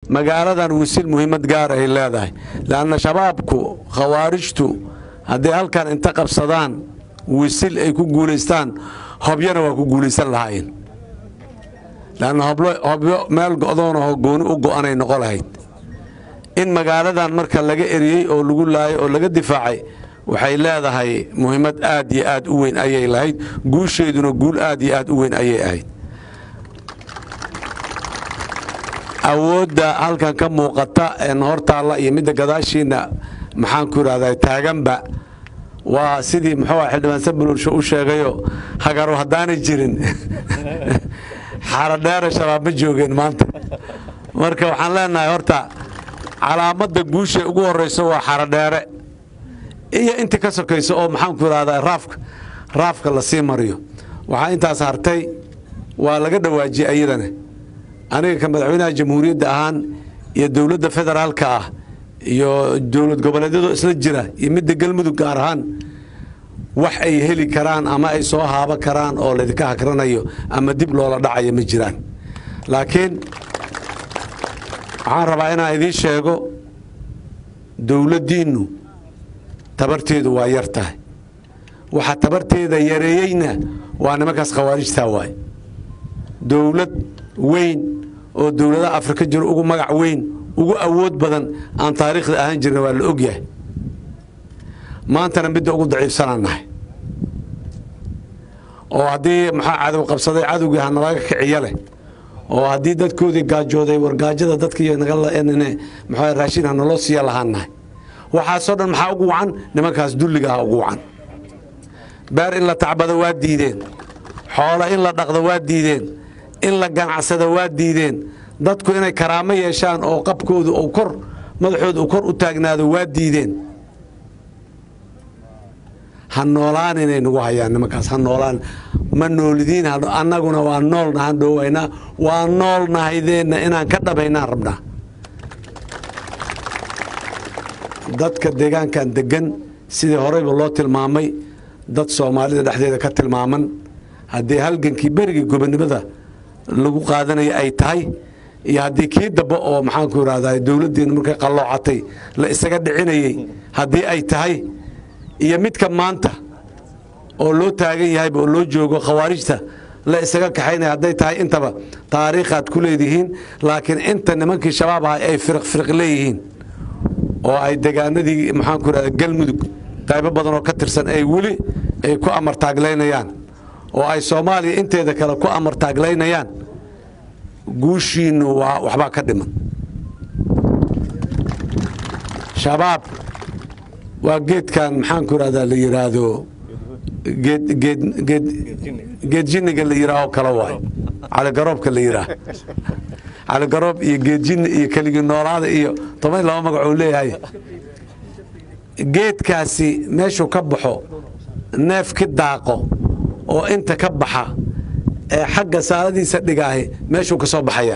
magaaladan wisil muhiimad gaar ay leedahay leanna shabaabku khawaarijtu hadday halkan inta qabsadaan wisil ay ku guulaystaan hobyana waa ku guulaysan lahaayeen leanna hobyo meel go'doonahoo gooni u go'anay noqo lahayd in magaaladan marka laga eriyey oo lagu laayay oo laga difaacay waxay leedahay muhiimad aad iyo aad u weyn ayay lahayd guusheeduna guul aad iyo aad u weyn ayay ahayd awoodda halkan ka muuqata een hortaalla iyo midda gadaashiinna maxaan ku idhahdaa taaganba waa sidii muxuu ah xildhibaan sabulursho u sheegayo hagaro haddaanay jirin xaradheere shabaab ma joogeen maanta marka waxaan leenahay horta calaamadda guusha ugu horrayso waa xaradheere iyo intii ka sokayso oo maxaan ku idhahdaa raafka raafka la sii mariyo waxaa intaas hartay waa laga dhawaajiyey ayadana aniga ka madaxweynaha jamhuuriyadda ahaan iyo dowladda federaalka ah iyo dowlad goboleedyadoo isla jira iyo midda galmudug gaar ahaan wax ay heli karaan ama ay soo haabo karaan oo laydinka hagranayo ama dib loola dhacayo ma jiraan laakiin waxaan rabaa inaan idiin sheego dowladdiinnu tabarteedu waa yar tahay waxa tabarteeda yareeyeyna waa nimankaas khawaarijtaa waay dowlad weyn oo dowladaha afrika jiro ugu magac weyn ugu awood badan aan taariikhda ahaan jirna waa la ogyahay maantana midda ugu daciifsanaan nahay oo haddii maxaa cadow qabsaday cadowgii hanalaga kiciya leh oo haddii dadkoodii gaajooday wargaajada dadkii mxuu raashin hanaloo siiya lahaan nahay waxaasoo dhan maxaa ugu wacan nimankaas dulliga ah ugu wacan beer in la tacbado waa diideen xoolo in la dhaqdo waa diideen in la ganacsado waa diideen dadku inay karaamo yeeshaan oo qabkoodu u kor madaxooda uu kor u taagnaado waa diideen ha noolaan inay nagu hayaan nimankaas ha noolaan ma noolidiin annaguna waa noolnahaan dhoowaynaa waa noolnahaydeenna inaan ka dhabaynaan rabnaa dadka deegaankan degan sidii horeyba loo tilmaamay dad soomaalida dhexdeeda ka tilmaaman haddii halgankii berigii gobonimada lagu qaadanaya ay tahay iyo haddii kii dambe oo maxaanku irahdaa dowladdeena markay qalloocatay la isaga dhicinayey haddii ay tahay iyo midka maanta oo loo taagan yahayba oo loo joogo khawaarijta la isaga kaxaynaya hadday tahay intaba taariikhaad ku leedihiin laakiin inta nimankii shabaab ahay ay firiq firiq leeyihiin oo ay degaanadii maxaanku irahda galmudug qaybo badan oo ka tirsan ay weli ay ku amartaaglaynayaan oo ay soomaaliya inteeda kale ku amartaaglaynayaan guushiinnu waa waxbaa ka dhiman shabaab waa geedkan maxaanku irahdaa la yidhaahdo geedjiniga la yidhaaho kale waay caligaroobka la yidhaah caligaroob iyo geedjini iyo keligii noolaada iyo toban laba magacuu leeyahay geedkaasi meeshuu ka baxo neef ki daaqo oo inta ka baxa ee xagga saaladiisa dhigaahi meeshuu ka soo baxaya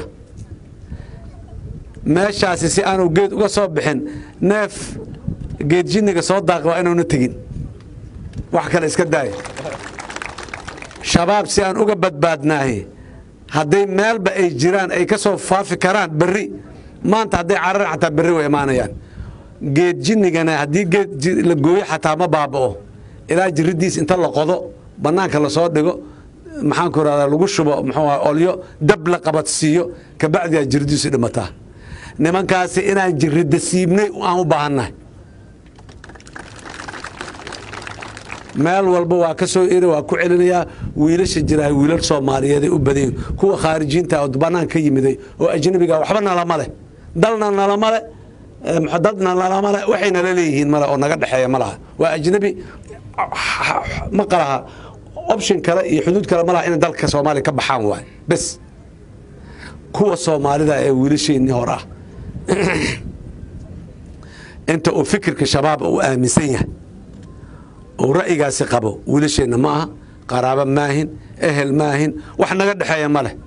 meeshaasi si aanu geed uga soo bixin neef geedjiniga soo daaqi waa inuuna tegin wax kale iska daaya shabaab si aan uga badbaadnaahi hadday meelba ay jiraan ay ka soo faafi karaan berri maanta hadday cararan xataa berri way imaanayaan geedjinigana haddii geed la gooyo xataa ma baaba'o ilaa jiriddiis inta la qodo bannaanka lasoo dhigo maxaanku irahdaa lagu shubo muxuu aha olyo dab la qabadsiiyo kabacdiyaa jiriddiisu dhimataa nimankaasi inaan jiridda siibnay aan u baahannahay meel walba waa ka soo eri waa ku celinayaa wiilasha jiraah wiilal soomaaliyeeday u badayin kuwa khaarijiinta oo bannaan ka yimiday oo ajnabiga waxba nalama leh dalna nalama leh dadna nalama leh waxay nala leeyihiin male oo naga dhexeeya ma laha waa ajnabi ma qalaha option kale iyo xuduud kale ma laha inay dalka soomaaliya ka baxaan waay bes kuwa soomaalida ee wiilasheennii hor ah inta uu fikirka shabaab uu aaminsan yahay oo ra'yigaasi qabo wiilasheenna ma aha qaraabo maahin ehel maahin wax naga dhexeeya ma leh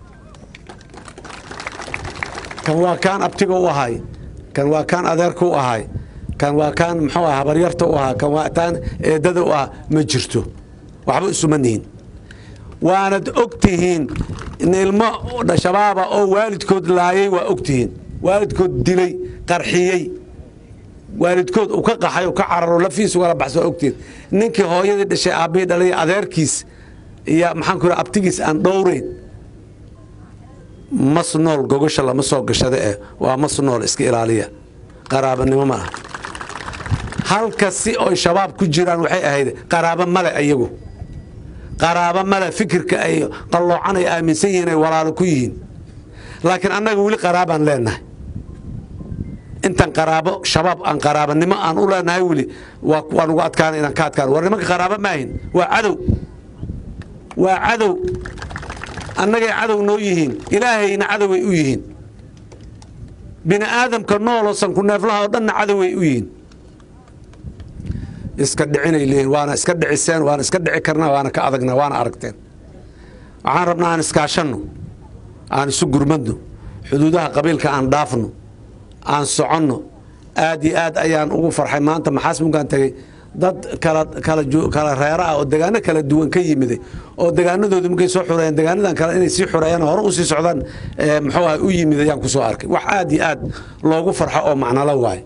kan waa kaan abtiga u ahay kan waa kaan adeerka u ahay kan waa kaan muxuu ah habaryarta u ahaa kan waa taan eedada u ah ma jirto waxba isuma nihin waanad og tihiin in ilmo shabaaba oo waalidkood laayay waa og tihiin waalidkood dilay qarxiyey waalidkood uu ka qaxay uu ka cararo lafiis ugala baxso waa ogteed ninkii hooyadii dhashay aabbihii dhalay adeerkiis iyo maxaan ku abtigiis aan dhowrayn mas nool gogosha lama soo gashada eh waa mas nool iska ilaaliya qaraabanimo ma ah halka si oy shabaab ku jiraan waxay ahayd qaraabo male ayagu qaraabo male fikirka ay qalloocan ay aaminsan yihiin ay walaalo ku yihiin laakiin annaga weli qaraabaan leenahay intan qaraabo shabaab aan qaraabanimo aan u leenahay weli waan ugu adkaana inaan ka adkaan war nimanka qaraabo maahin waa cadow waa cadow annagay cadow noo yihiin ilaahayna cadoway u yihiin bini aadamka nooloo sanku neeflaha oo dhanna cadoway u yihiin iska dhicinay leeyihin waana iska dhiciseen waana iska dhici karnaa waana ka adagna waana aragteen waxaan rabnaa aan iskaashanno aan isu gurmadno xuduudaha qabiilka aan dhaafno aan soconno aad iyo aad ayaan ugu farxay maanta maxaasmunkaan tegey dad kala reera ah oo degaano kala duwan ka yimiday oo degaanadoodu markay soo xureeyeen degaanadan kale inay sii xureeyaan hore usii socdaan muxuu ah u yimid ayaan ku soo arkay wax aad iyo aad loogu farxo oo macnalo waaye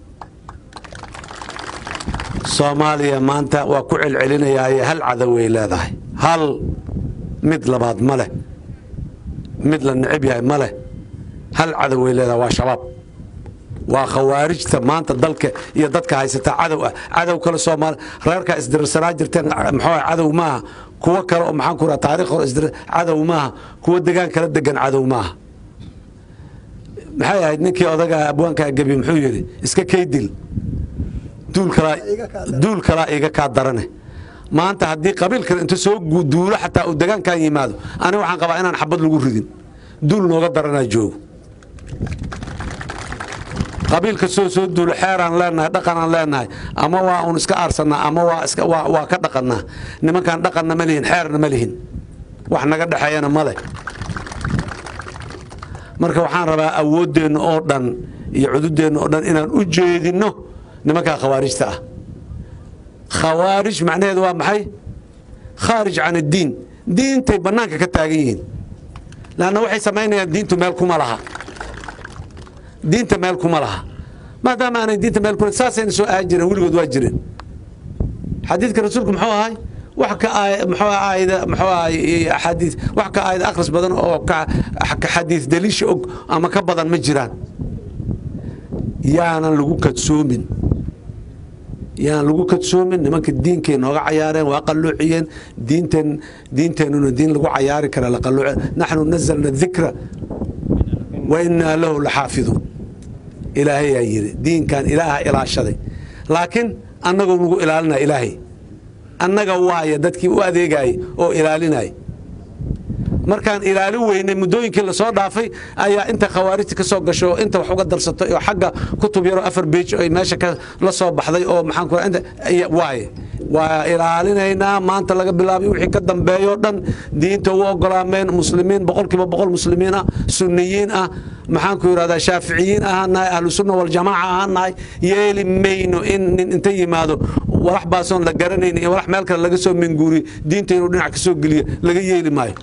soomaaliya maanta waa ku celcelinayaaye hal cadoway leedahay hal mid labaad ma leh mid la necib yahay ma leh hal cadoway leedahay waa shabaab waa khawaarijta maanta dalka iyo dadka haysata cadow ah cadow kale soomaali reerkaa isdirarsanaa jirteen muxuu cadow maaha kuwo kale oo maxaan ku raha taarikh hore isdir cadow maaha kuwo degaan kala degan cadow maaha maxay ahayd ninkii odaga abwaankaa gebi muxuu yidhi iska kaydil duul kalaa iga kaa darane maanta haddii qabiil kale inta soo duulo xataa uu degaankan yimaado ani waxaan qabaa inaan xabad lagu ridin duul nooga daranaa joogo qabiilka soo soo duulo xeeraan leenahay dhaqanaan leenahay ama waa uun iska aarsanaa ama waa ka dhaqannaa nimankaan dhaqanna ma lihin xeerna ma lihin wax naga dhexeeyana ma leh marka waxaan rabaa awooddeenna oo dhan iyo cududeenna oo dhan inaan u jeedinno nimankaa khawaarijta ah khawaarij macnaheedu waa maxay khaarij can addiin diintay bannaanka ka taagan yihiin lanna waxay samaynayaan diintu meel kuma laha diinta meel kuma laha maadaama aanay diinta meel ku saasayna soo ahan jireen weligood waa jireen xadiidka rasuulku muxuu ahay wax ka muxuu aayada muxuu ahay axaadiis wax ka aayada akhris badan oo ka xadiis daliisha og ama ka badan ma jiraan yaanan lagu kadsoomin yaan lagu kadsoomin nimanka diinkay nooga cayaareen waa qalluuciyeen diinteen diinteennuna diin lagu cayaari kara la qalluuce naxnu nazalna dikra wa innaa lahu laxaafiduun ilaahayaa yidhi diinkan ilaaha ilaashaday laakiin annagoo nagu ilaalinaya ilaahay annaga waaya dadkii u adeegaayay oo ilaalinaya markaan ilaalin weynay muddooyinkii lasoo dhaafay ayaa inta khawaarijta ka soo gasho oo inta wax uga darsatay oo xagga kutub yaroo afar beej ay meesha la soo baxday oo maxaan ku waaye waa ilaalinaynaa maanta laga bilaabay wixii ka dambeeyoo dhan diinta u ogolaameen muslimiin boqolkiiba boqol muslimiin ah sunniyiin ah maxaan ku yidhahdaa shaaficiyiin ahaanahay ahlu sunna waljamaaca ahaanahay yeeli mayno in nin inta yimaado walax baasoon la garanayn iyo walax meel kale laga soo minguuriyo diinta inuu dhinac ka soo geliyo laga yeeli maayo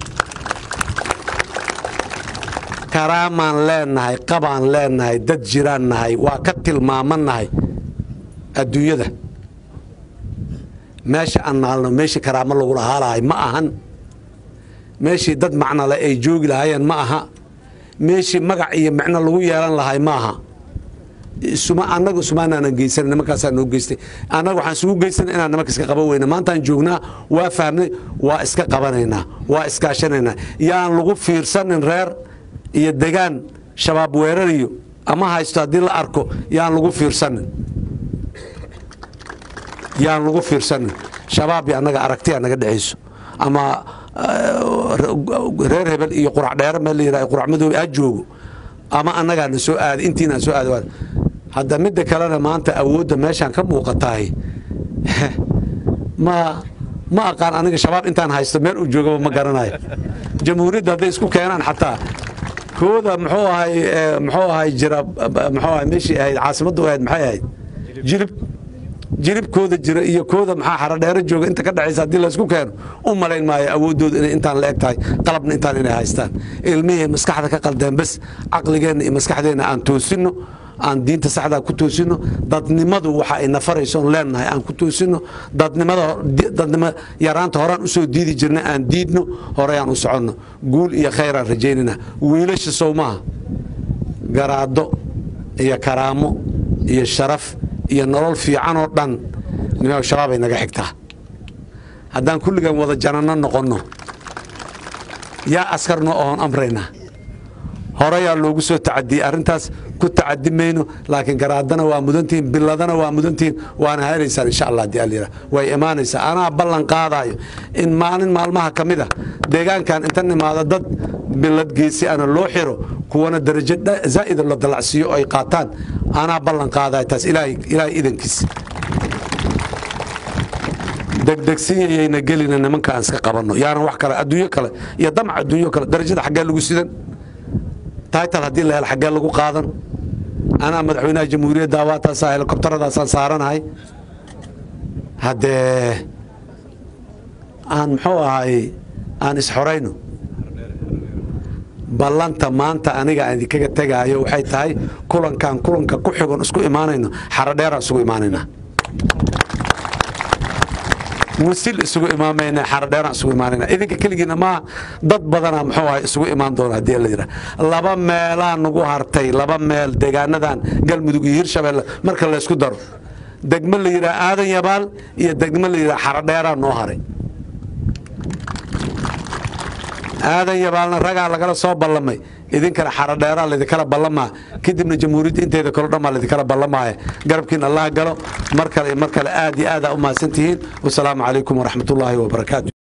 karaamaan leenahay qabaan leenahay dad jiraan nahay waa ka tilmaamannahay adduunyada meesha aan naalno meeshii karaamo lagu lahaalahay ma ahan meeshii dad macnole ay joogi lahaayeen ma aha meeshii magac iyo micno lagu yeelan lahay ma aha annaga sumaanaanan geysan nimankaasaa noo geystay annaga waxaan isugu geysana inaan nimanka iska qaban weyna maantaan joognaa waa fahmnay waa iska qabanaynaa waa iskaashanaynaa yaan lagu fiirsanin reer iyo degaan shabaab weerariyo ama haysto haddii la arko yaan lagu fiirsanin yaan lagu fiirsanin shabaab iyo annaga aragtiya naga dhexayso ama reer hebel iyo qurac dheere meel la yidhaha qurac madoobe ha joogo ama annagaa na soo aaday intiinaan soo aaday hadda midda kalena maanta awoodda meeshaan ka muuqatahay ma ma aqaan aniga shabaab intaan haysto meel uu joogaba ma garanayo jamhuuriyadda hadday isku keenaan xataa kooda muxuu ahay muxuu ahay jira muxuu ahay meeshii ahayd caasimaddu ahayd maxay ahayd jilib jiribkooda jira iyo kooda maxaa xaradheero jooga inta ka dhexaysa haddii laysku keeno u malayn maayo awooddooda inay intaan la eg tahay qalabna intaan inay haystaan ilmihii maskaxda ka qaldeen bes caqligeenna iyo maskaxdeenna aan toosinno aan diinta saxdaa ku toosino dadnimadu waxa ay nafaraysoon leenahay aan ku toosino dadnimo yaraanta horaan usoo diidi jirna aan diidno horeyaan u soconno guul iyo khayraan rajaynana wiilasha sowmaha garaado iyo karaamo iyo sharaf iyo nolol fiicanoo dhan nimaa shabaabay naga xigtaa haddaan kulligan wada jananno noqonno yaa askarno oon amraynaa horeyaa loogu soo tacadiyey arrintaas ku tacadi mayno laakiin garaadana waa mudantihiin biladana waa mudantihiin waana helaysaan insha allah hadii allayira way imaanaysaa anaa ballan qaadaayo in maalin maalmaha ka mid a deegaankan inta nimaado dad bilad geesi ana loo xiro kuwana darajo zaa'ida la dalacsiiyo ay qaataan anaa ballan qaadayo taas ilaahay idankiis degdegsiyayayna gelina nimanka aan iska qabanno yaana wax kale adduunyo kale iyo damac adduunyo kale darajada xaggee lagu sidan taytal haddii la helo xaggee lagu qaadan anaa madaxweynaha jamhuuriyadda waataasa helikobtaradaasaan saaranahay haddee aan muxuu ahay aan isxorayno ballanta maanta aniga aan idinkaga tegaayo waxay tahay kulankaan kulanka ku xigon isku imaanayno xarodheeraan isugu imaanaynaa wasil isugu imaamayna xarodheeraan isugu imaanayna idinka keligiina maaha dad badanaa muxuu ahay isugu imaan doona haddii la yidhaha laba meelaa nagu hartay laba meel deegaanadan galmudug iyo hirshabeelle marka laysku daro degmo la yidhaha aadan yabaal iyo degmo la yidhaha xarodheeraa noo haray aadan yabaalna ragaa lagala soo ballamay idinkana xarodheeraa laydinkala ballamaa kadibna jamhuuriyadda inteeda kalo dhan baa laydinkala ballamaaya garabkiin allaha galo mar kale mar kale aad iyo aadaa u mahadsantihiin wasalaamu calaykum waraxmatullaahi wabarakaatu